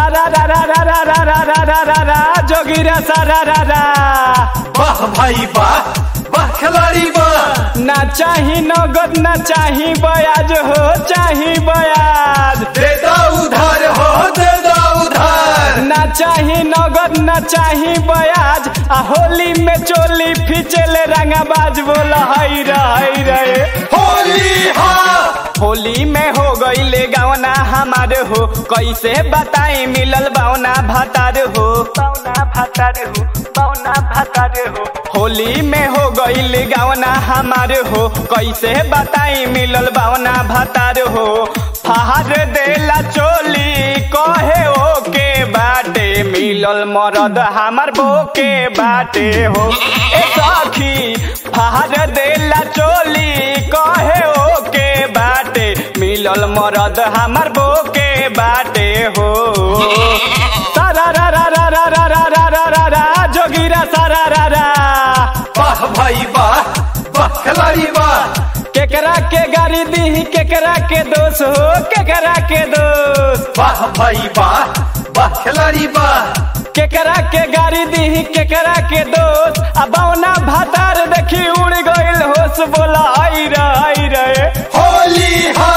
सारा रा रा रा रा रा रा रा रा रा रा जोगिरा सारा रा रा वाह भाई वाह वाह खिलाड़ी वाह ना चाही नगद ना चाही बयाज हो चाही बयाज दे दो उधार हो दे दो उधार ना चाही नगद ना चाही बयाज आ होली में चोली फिचेले रंगाबाज बोल हई रही रहे होली हा होली में हो गईले गवना हमार हो कैसे बताई मिलल बावना भातार हो बावना भातार हो बावना भातार हो होली में हो गईले गवना हमार हो कैसे बताई मिलल बावना भातार हो फहार देला चोली कहे ओ के बाटे मिलल मरद हमार बोके बाटे हो ए सखी फहार देला चोली कहे ओ के बाटे मिलल मरद हमार बोके बाटे हो सारा रा रा रा रा रा रा रा रा रा रा जोगिरा सारा रा रा वाह भाई वाह वाह खिलाड़ी वाह केकरा के गाड़ी दी केकरा के दोष हो केकरा के दोष वाह भाई वाह वाह खिलाड़ी वाह केकरा के गाड़ी दी केकरा के दोस्त आ बौना भातार देखी उड़ गइल होश बोला आई रे आई रे होली हा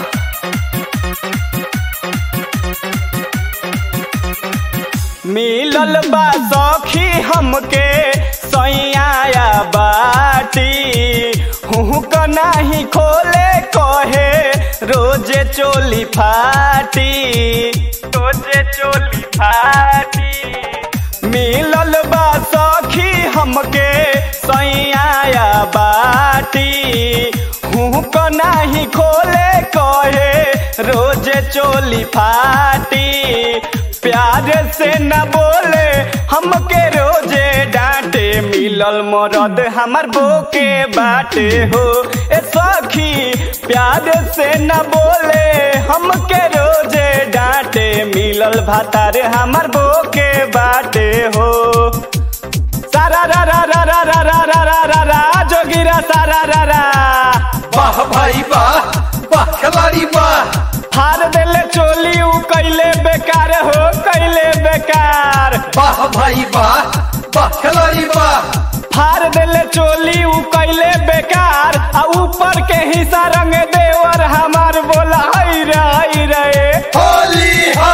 मिलल बा सखी हमके सैया बाटी हूँ क नाही खोले कहे रोजे चोली फाटी रोजे चोली फाटी मिलल बा सखी हमके सैया बाटी हूँ क नाही खोले कहे रोजे चोली फाटी प्यार से न बोले हमके रोजे डांटे मिलल मरद हमर बोके बाटे हो ए सखी प्यार से न बोले हमके रोजे डांटे मिलल भातार हमर बोके बाटे हो सारा रा रा रा रा रा रा रा रा रा रा जोगिरा सारा रा रा वाह भाई वाह वाह खिलाड़ी वाह हार देले चोली उ कैले बेकार हो कैले बेकार वाह भाई वाह वाह खिलाड़ी वाह फार देले चोली उ कैले बेकार आ ऊपर के हिस्सा रंग देवर हमार बोला हई रे हई रे होली हा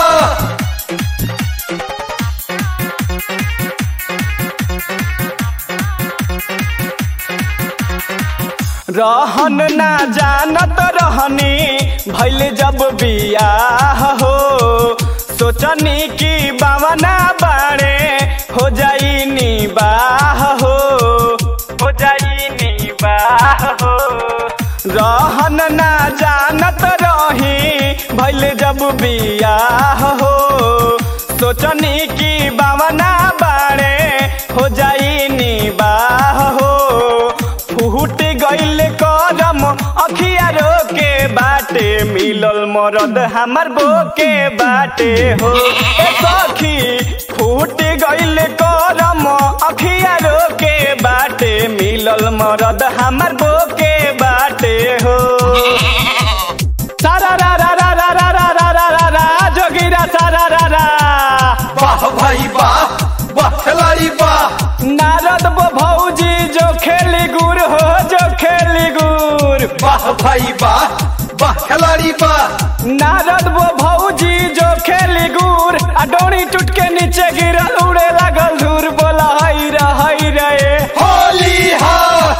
रहन ना जानत रहनी भैल जब बियाह हो सोचनी कि बावना बाड़े हो जाई नी बाह हो हो जाई नी बाह हो रहन ना जानत रही भैल जब बियाह हो सोचनी कि बावना बाड़े हो जाई नी बाह हो फूट गइल करम अखिया रोके बाटे मिलल मरद हमर बोके बाटे हो ए सखी फूट गइल करम अखिया रोके बाटे मिलल मरद हमर बोके बाटे हो सारा रा रा रा रा रा रा रा रा रा रा जोगिरा सारा रा रा वाह भाई वाह वाह खिलाड़ी वाह नारद बो भौजी जो खेली गुर हो जो खेली गुर वाह भाई वाह वाह खिलाड़ी वाह नारद वो भौजी जो खेली गुर आ डोरी टूट के नीचे गिरल उड़े लागल धूर बोला हई रे हई रे होली हा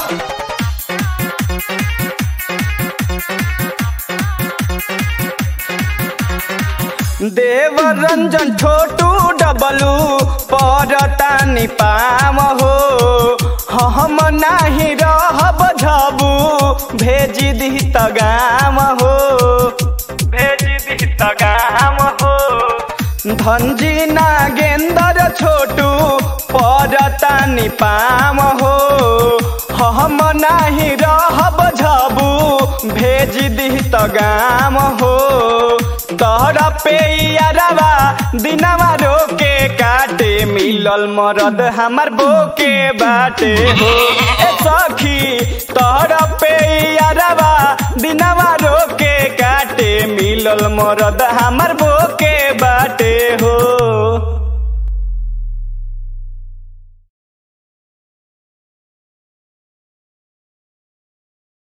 देव रंजन छोटू डबलू परतानी पाम हो हम नाही रहब झबू भेजी दी तगाम हो भेजी दी तगाम हो धनजी नागेंदर छोटू परतानी पाम हो हम नाही रहब झबू भेज दी तगाम हो तोहर पे यारवा दिनवा रोके काटे मिलल मरद हमर बोके बाटे हो ए सखी तोहर पे यारवा दिनवा रोके काटे मिलल मरद हमर बोके